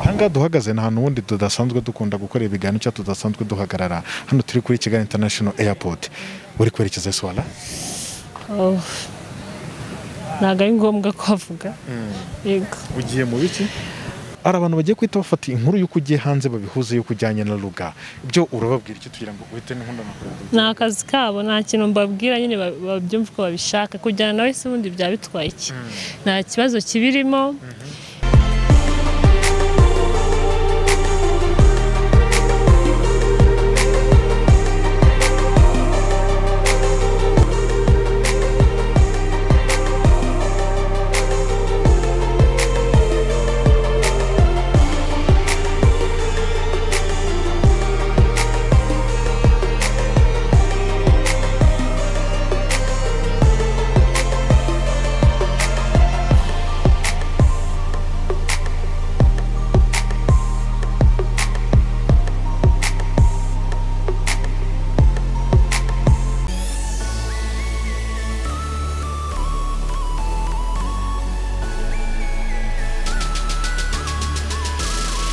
ngaha duhagaze nta n'uwundi tudasanzwe dukunda gukora ibiganiro cyangwa tudasanzwe duhagarara hano turi kuri kigali international airport uri kwerekeza swara ntabwo ari ngombwa kuhavuga yego ugiye mu biki hari abantu bagiye guhita bafata inkuru y'uko ugiye hanze babihuza y'uko ujyanye na ruga ibyo urababwira icyo tugira ngo uhite n'inkundo na ni akazi kabo nta kintu mbabwira nyine ba- babyumva uko babishaka kujyana nawe se ubundi byaba bitwaye iki nta kibazo kibirimo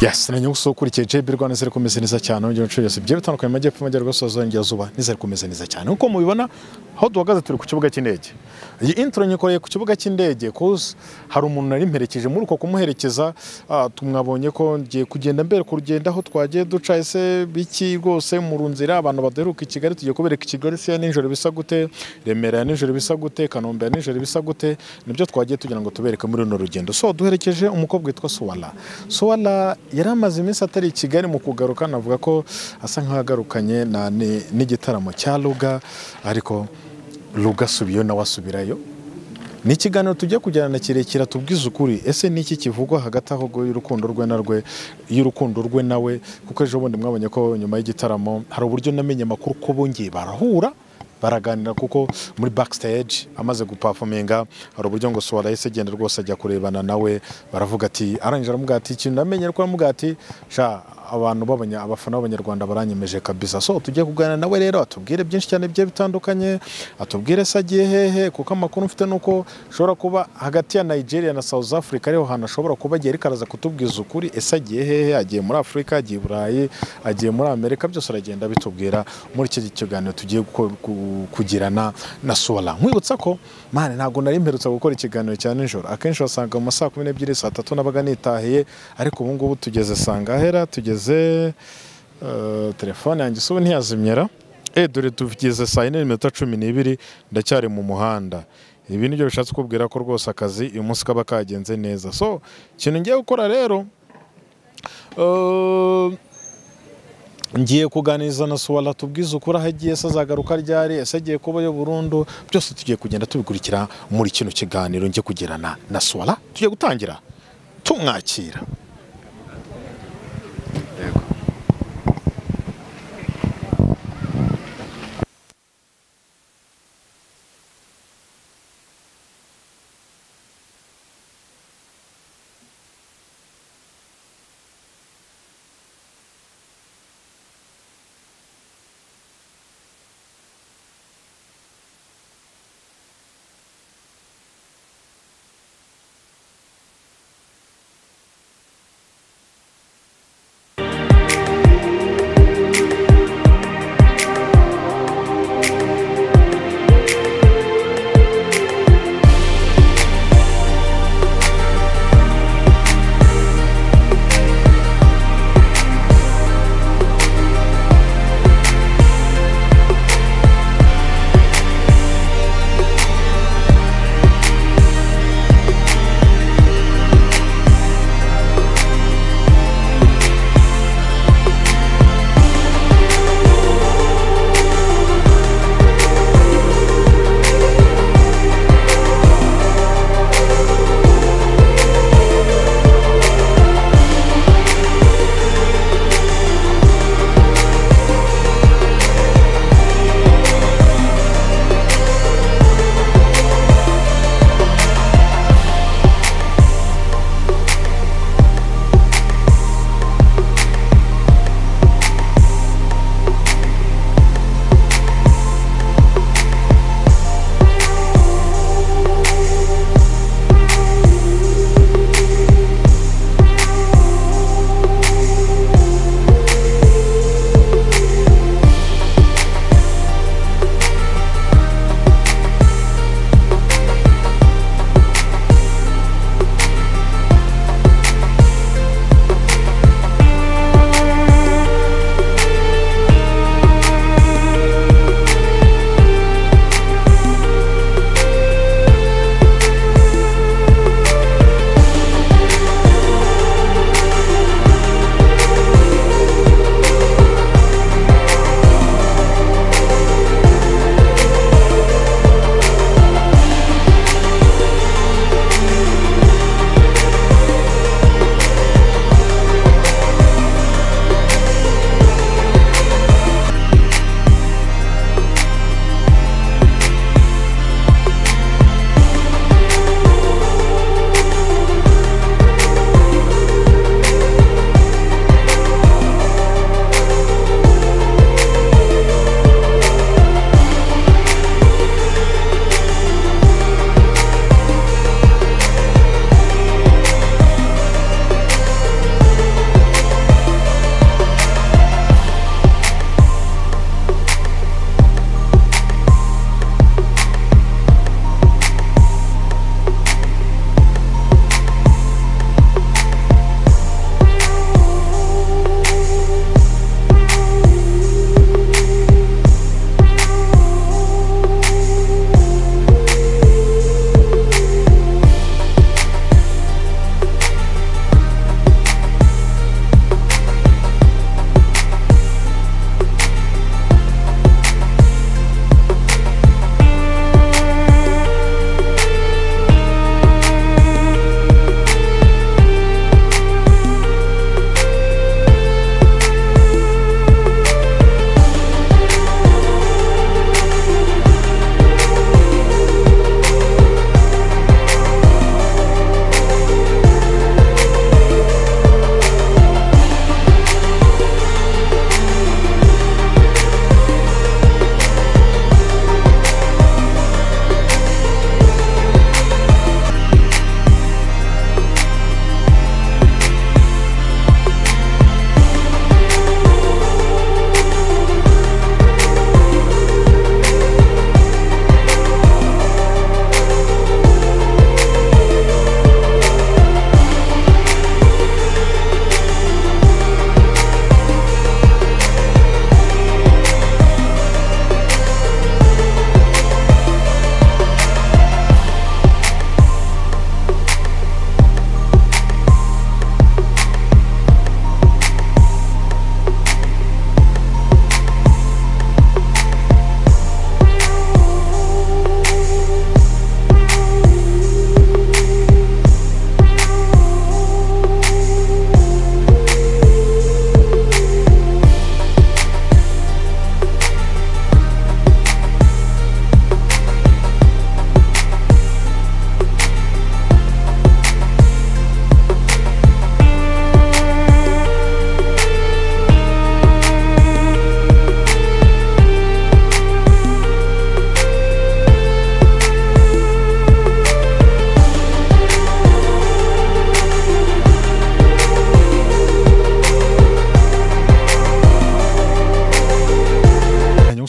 yasi na nyuguso ukurikiye jb rwanda ziri kumeze neza cyane mu gihe inshuro yose bigiye bitandukanye mu majyepfo amajyaruguru asoza y'ingerazuba n'izari kumeze neza cyane nk'uko mubibona aho duhagaze turi ku kibuga cy'indege iyi intro nyikoreye ku kibuga cy'indege kuko hari umuntu nari mperekeje muri uko kumuherekeza ah, tumwabonye ko ngiye kugenda mbere ku rugendo aho twagiye duca ese biki rwose mu nzira abantu badaheruka i kigali tugiye kubereka i kigali siya nijoro bisa gute remera ya nijoro bisa gute kanombe ya nijoro bisa gute nibyo twagiye tugira ngo tubereke muri runo rugendo so duherekeje umukobwa witwa suwala suwala yari amaze iminsi atari i kigali mu kugaruka navuga ko asa nkaho yagarukanye na- ni- n'igitaramo cya ruga ariko ruga asubiyeyo nawe asubirayo ni ikiganiro tujya kujyana na kirekire tubwize ukuri ese ni iki kivugwa hagati aho ngo y'urukundo rwe na rwe y'urukundo rwe nawe kuko ejo bundi mwabonye ko nyuma y'igitaramo hari uburyo namenye amakuru ko bongeye barahura baraganira kuko muri backstage amaze gupafominga hari uburyo ngo suwara yahise agenda rwose ajya kurebana nawe baravuga ati arangije aramubwira ati ikintu namenye ariko aramubwira ati sha abantu babanya abafana b'abanyarwanda baranyemeje kabisa so tujye kuganira nawe rero atubwire byinshi cyane bigiye bitandukanye atubwire se agiye hehe kuko amakuru mfite ni uko ashobora kuba hagati ya nigeria na south africa ariho hantu ashobora kuba agiye ariko araza kutubwiza ukuri ese agiye hehe agiye muri afurika agiye i burayi agiye muri amerika byose aragenda bitubwira muri iki kiganiro tugiye guko- ku- kugirana na sora nkwibutsa ko mani ntabwo nari mperutse gukora ikiganiro cya nijoro akenshi wasanga mu ma saa kumi n'ebyiri saa tatu nabaga nitahiye ariko ubu ngubu tugeze sangahera tugeze eh, telefone yanjye isa ubu ntiyazimyera eh dore tugeze saa yine n'iminota cumi n'ibiri ndacyari mu muhanda ibi nibyo bishatse kubwira ko rwose akazi uyu munsi kaba kagenze neza so ikintu ngiye gukora rero eh, ngiye kuganiriza na suwara tubwize ukuri aho agiye ese azagaruka ryari ese agiye kubayo burundu byose tugiye kugenda tubikurikira muri kino kiganiro njye kugirana na suwara tugiye gutangira tumwakira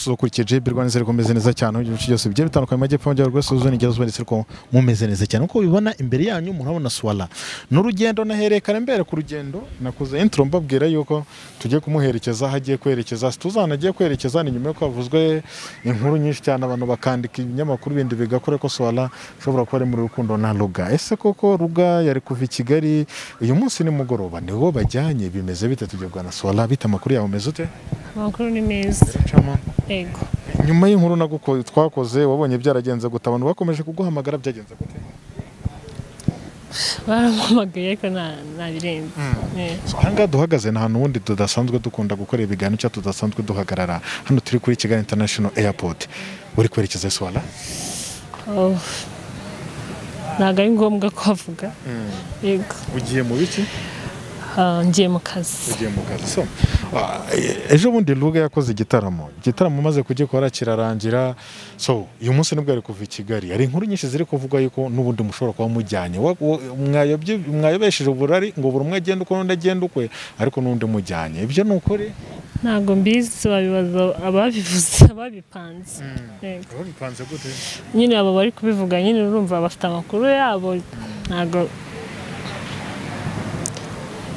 ukurikiye JB Rwanda ziri kumeze neza cyane mu gihugu cyose bigiye bitandukanye mu majyepfo amajyaruguru y'iburasirazuba n'iburasirazuba ndetse ko mumeze neza cyane nk'uko ubibona imbere yanyu murabona suwara ni urugendo naherekana mbere ku rugendo nakoze intro mbabwira yuko tugiye kumuherekeza aho agiye kwerekeza tuzana agiye kwerekeza ni nyuma yuko havuzwe inkuru nyinshi cyane abantu bakandika ibinyamakuru bindi bigakora ko suwara ishobora kuba ari muri rukundo na ruga ese koko ruga yari kuva i kigali uyu munsi nimugoroba niwo bajyanye bimeze bite tugiye kugana suwara bite amakuru yawe umeze ute amakuru ni meza Chama. yego nyuma y'inkuru naguko twakoze wabonye byaragenze gute abantu bakomeje kuguhamagara byagenze gute barampamagaye ariko nta- ntabirenze Eh. ahangaha duhagaze ni ahantu ubundi tudasanzwe dukunda gukora ibiganiro cyangwa tudasanzwe duhagarara hano turi kuri kigali international airport uri kwerekeza swara Oh. ntabwo ari ngombwa ko avuga yego ugiye mu biki Ah, ngiye mu kazi ugiye mu kazi so ah, e- ejo bundi ruga yakoze igitaramo igitaramo umaze kugikora kirarangira so uyu munsi nibwo ari kuva i kigali hari inkuru nyinshi ziri kuvugwa yuko n'ubundi mushobora kuba mujyanye Wa- wa- mwayobye- mwayobesheje uburari ngo buri umwe agende uko n'undi agenda ukwe ariko n'undi mujyanye ibyo ni ukuri ntabwo mbizi wabibaza ababivuze ababipanze Yego. babipanze gute nyine abo bari kubivuga nyine urumva bafite amakuru yabo ntabwo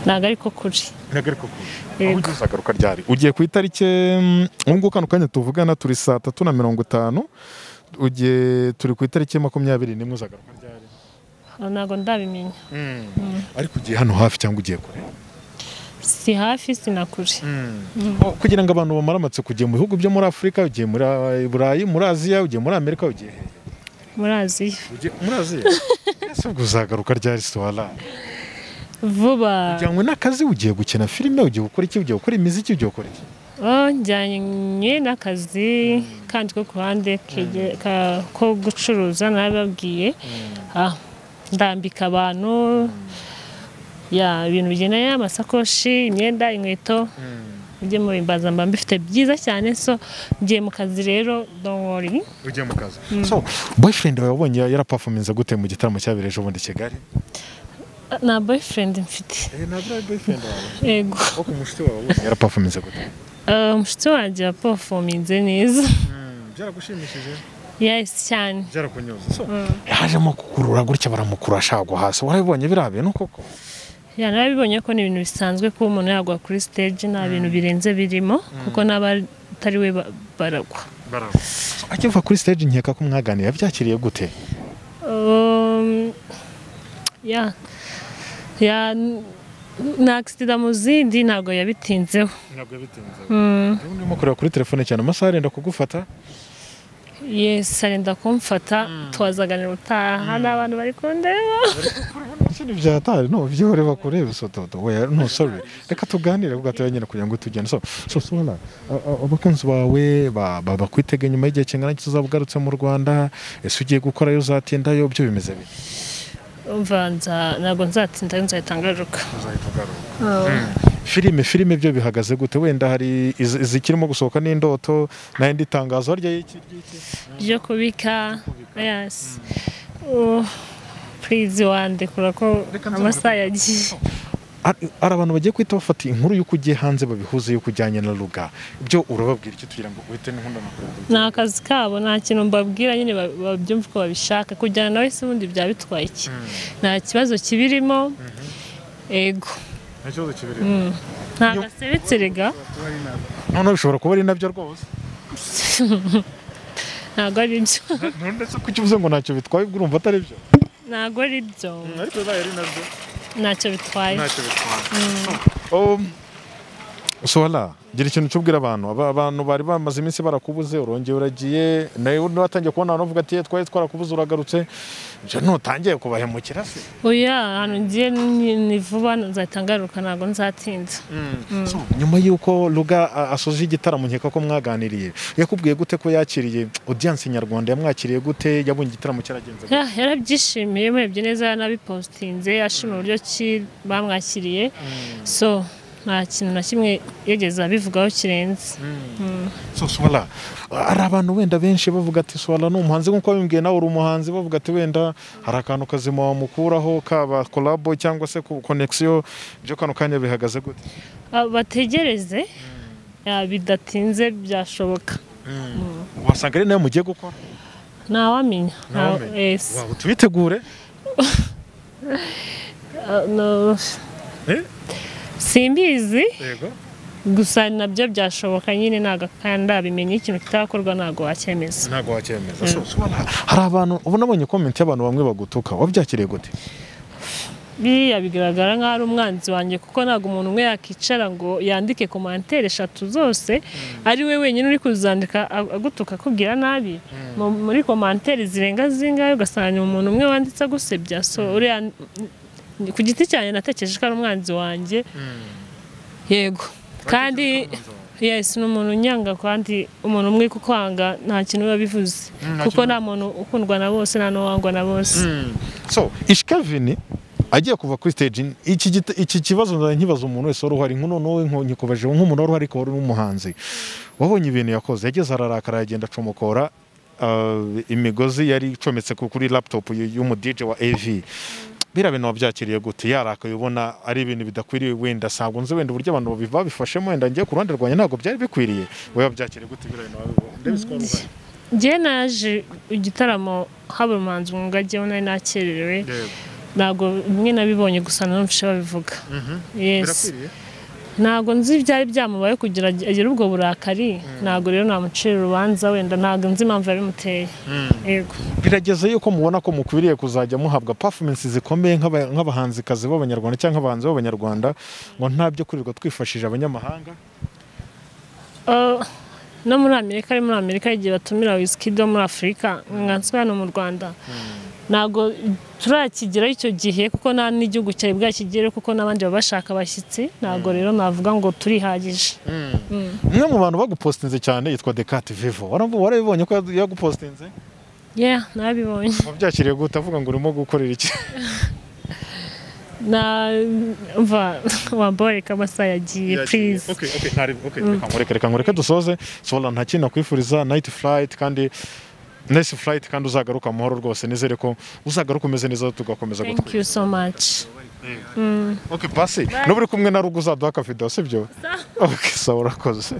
ntabwo ariko kuri ntagariko kure Yego. aho ugeze agaruka ryari ugiye ku itariki mm, ubu ngubu kano kanya tuvugana turi saa tatu na mirongo itanu ugiye turi ku itariki makumyabiri n'imwe uzagaruka ryari ntabwo ndabimenya ariko ugiye hano hafi cyangwa ugiye kure si hafi si na kure Oh, kugira ngo abantu bamare amatsiko ugiye mu bihugu byo muri afurika ugiye muri uh, burayi muri aziya ugiye muri amerika ugiye he? muri aziya ugiye muri aziya ese ubwo uzagaruka ryari suwara vuba ujyanywe n'akazi ugiye gukina filime ugiye gukora iki ugiye gukora imiziki ugiye gukora iki Oh, njyanye n'akazi kandi ko ku ruhande kege- ka- ko gucuruza narababwiye Ah, ndambika abantu ya ibintu bigendanye n'amasakoshi imyenda inkweto ibyo mu bimbaza mba mbifite byiza cyane so ngiye mu kazi rero don't worry ugiye mu kazi so boyfriend wawe wabonye yarapafominze gute mu gitaramo cyabereye ejo bundi i kigali Ah, nta boyfriend mfite ntabwo ari boyfriend wawe yego kuko umushuti wawe wabonye yarapafominze gute Ah, umushuti wanjye yapofominze neza byaragushimishije yes cyane byarakunyuze so yajemo kukurura gutya baramukura ashagwa hasi warabibonye biriya bintu koko ya narabibonye ko ni ibintu bisanzwe kuba umuntu yagwa kuri stage nta bintu birenze birimo kuko n'abatari we ba- baragwa akiva kuri stage nkeka ko mwaganira byakiriye gute Um, ya ya na accident mu zindi ntabwo yabitinzeho ntabwo bitinze urimo kureba kuri telefone cyane amasaha arenda kugufata yes arenda kumfata twazaganira utaha n'abantu bari kundeba ibintu byatari no byihore bakure bisototo we no sorry reka tuganire ubwo atuye nyine kugira ngo tugende so so sona abakunzi bawe ba- ba- bakwitega nyuma y'igihe kingana iki uzaba ugarutse mu Rwanda ese ugiye gukorayo uzatindayo byo bimeze bite umva nza- ntabwo nzatinda nzahita ngaruka uzahita ugaruka Ah, filime filime byo bihagaze gute wenda hari iz- izikirimo gusohoka n'indoto n'indi tangazo harya y'iki ry'iki ryo kubika yes Oh, please wandekura ko amasaha yagiye hari hari abantu bagiye guhita bafata inkuru y'uko ugiye hanze babihuza y'uko ujyanye na ruga ibyo urababwira iki tugira ngo uhite n'inkundo ni akazi kabo nta kintu mbabwira nyine ba- babyumva uko babishaka kujyana nawe se ubundi byaba bitwaye iki nta kibazo kibirimo ego nta kibazo kibiri nta gasebeterega noneho bishobora kuba ari nabyo rwose ntabwo ari byo ndetse ko icyo uvuze ngo ntacyo bitwaye ubwo urumva atari byo ntabwo ari byo ariko bibaye ari nabyo ntacyo bitwaye ntacyo bitwaye Um, Sola gira ikintu cy'ubwira abantu Aba- abantu bari bamaze iminsi barakubuze urongeye uragiye nawe watangiye kubona abantu bavuga ati "Eh, twari twarakubuze uragarutse Ibyo ntutangiye kubahemukira se oya ahantu ngiye ni- ni vuba nzahita ngaruka ntabwo nzatinda So, nyuma y'uko ruga a- asoje igitaramo nkeka ko mwaganiriye yakubwiye gute ko yakiriye audience nyarwanda yamwakiriye gute yabonye igitaramo cyaragenze gute? Ya, yarabyishimiye murebye neza yanabipositinze ashima uburyo ki bamwakiriye so nta kintu na kimwe yigeze abivugaho kirenze So, Swala, hari abantu wenda benshi bavuga ati swala ni umuhanzi nk'uko babimbwiye nawe uri umuhanzi bavuga ati wenda hari akantu kazima wamukuraho kaba kolabo cyangwa se konegisiyo ibyo kano kanya bihagaze gute Ah, bategereze Ya, bidatinze byashoboka wasanga ari nayo mugiye gukora ntawamenya nta- Ntawamenya. yes. Waba tubitegure Ah, no, Eh? simbizi yego gusa nabyo byashoboka nyine ntabwo kandi ndabimenye ikintu kitakorwa ntabwo wacyemeza ntabwo wacyemeza So, so, ubona- hari abantu uba unabonye komenti y'abantu bamwe bagutuka wabyakiriye gute biriya bigaragara nk'aho ari umwanzi wanjye kuko ntabwo umuntu umwe yakicara ngo yandike komantere eshatu zose ari we wenyine uri kuzandika ag- agutuka akubwira nabi Mu- muri komantere zirenga zingahe ugasanga umuntu umwe wanditse agusebya so uriya ku giti cyanjye natekereje ko ari umwanzi wanjye yego kandi yes ni umuntu unyanga kandi umuntu umwe kukwanga nta kintu biba bivuze nta kuko kintu- nta muntu ukundwa na bose nta n'uwangwa na bose so ishikavini agiye kuva kuri stage in- iki gita- iki kibazo nzajya nkibaza umuntu wese wari uhari nk'uno wowe nkikubaje nk'umuntu wari uhari ko wari n'umuhanzi wabonye ibintu yakoze yageze ararakara yagenda acomokora uh, imigozi yari icometse ku- kuri laptop y- y'umudije wa AV biriya bintu wabyakiriye gute yarakaye ubona ari ibintu bidakwiriye wenda ntabwo nzi wenda uburyo abantu babi- babifashemo wenda ngiye ku ruhande rwanjye ntabwo byari bikwiriye wowe wabyakiriye gute biriya bintu wabibonye ndabona ko wari uhari. njye naje igitaramo haba umuhanzi mwuga agewe nari nakererewe Yego. ntabwo bimwe nabibonye gusa nanumvishe babivuga yes Birakwiriye? ntabwo nzi ibyari byamubaye kugira ag- agire ubwo burakari ntabwo rero namucira urubanza wenda ntabwo nzi impamvu yabimuteye yego birageze yuko mubona ko mukwiriye kuzajya muhabwa performance zikomeye nk'aba- nk'abahanzikazi b'abanyarwanda cyangwa abahanzi b'abanyarwanda ngo nta byo kurirwa twifashije abanyamahanga Uh, no muri amerika ari muri amerika igihe batumira wizkid wo muri afurika nkanswe hano mu rwanda ntabwo turakigeraho icyo gihe kuko nta n'igihugu cyari bwakigere kuko n'abandi baba bashaka abashyitsi ntabwo rero navuga ngo turihagije umwe mu bantu bagupostinze cyane yitwa Decat Vivo Waramu- warabibonye ko yadu- yagupostinze yeah nabibonye wabyakiriye gute avuga ngo urimo gukorera iki na mva wamboreka amasaha yagiye please Okay, okay, ntari- okay, reka ngureke, reka ngureke dusoze sola nta kintu nakwifuriza night flight kandi nice flight kandi uzagaruka amahoro rwose nizere ko uzagaruka umeze neza tugakomeza thank you so much Okay, basi. N'uburi kumwe na Rugu uzaduha akavido, sibyo? Okay, sawa urakoze.